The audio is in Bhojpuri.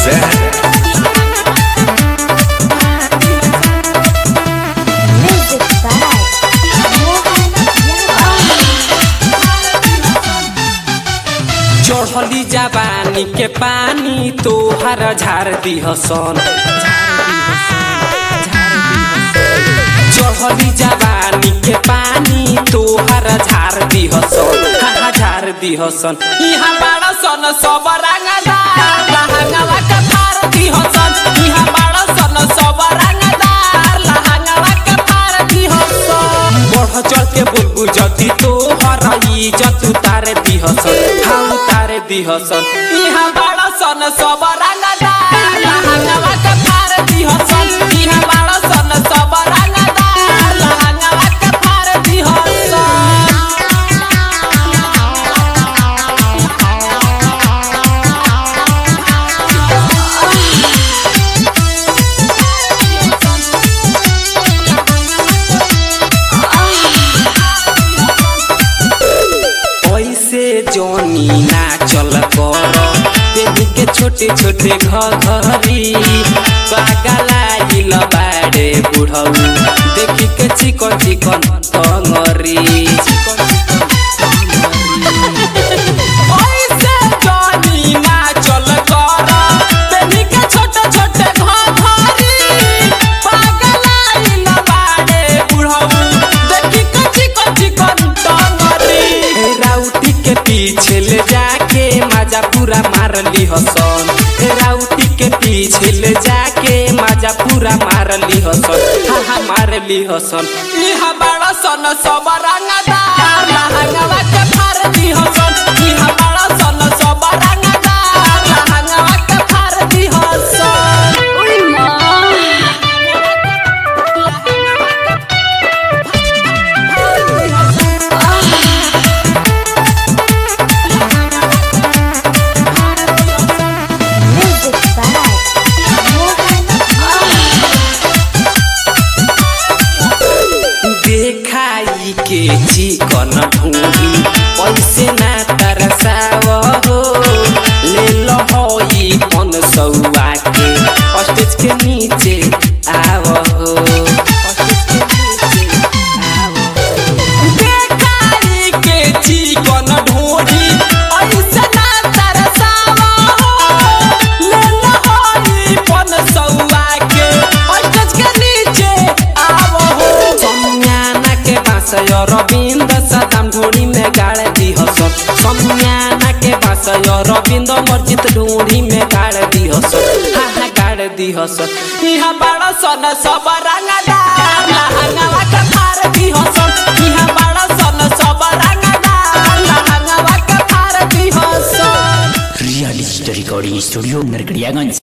present Music by Mohan चढ़ली जवानी के पानी तोहर झार दिहसन चढ़ली जवानी के पानी तोहर झार दिहसन हाँ झार दिहसन यहाँ बड़ा सन सब रंगदार लहंगवा के फार दिहसन यहाँ बड़ा सन सब रंगदार लहंगवा के फार दिहसन बढ़ चढ़ के बुलबुल जति तोहर इज्जत उतार दिहसन हाँ उतार दिहसन यहाँ बड़ा सन सब रंगदार लहंगवा के फार दिहसन यहाँ बड़ा सन सब रंगदार लहंगवा के फार दिहसन ऐसे जोनी ना चल कर बेबी के छोटे छोटे घघरी पागलाइल बाड़े बुढ़ऊ देखी के चिकन चिकन टंगरी ऐसे जोनी ना चल कर बेबी के छोटे छोटे घघरी पागलाइल बाड़े बुढ़ऊ देखी के चिकन चिकन टंगरी राउटी के पीछे ले जाके मजा पूरा मार ली हसन राउटी के पीछे ले जाके मजा पूरा मार ली हसन हाँ हाँ मार ली हसन इहा बड़ा सन सब रंगदार लहंगवा के फार दी हसन इहा बड़ा सन सब रंगदार लहंगवा के फार दी हसन Music by Mohan देखाई के चिकन ढूंढी पैसे ना तरसाव हो ले लो हो ई पन सौआ के स्टेज के नीचे आव हो देखाई के चिकन ढूंढी पैसे ना तरसाव हो ले लो हो ई पन सौआ के स्टेज के नीचे आव हो सम्याना के बासय रविंद सदाम ढोड़ी में गाड़ दी हसन सम्याना के बासय रविंद मर्जित ढोड़ी में गाड़ दी हसन हाँ हाँ गाड़ दी हसन यहाँ बड़ा सन सब रंगदार लहंगवा के फार दी हसन यहाँ बड़ा सन सब रंगदार लहंगवा के फार दी Hasan real recording studio Narkatiaganj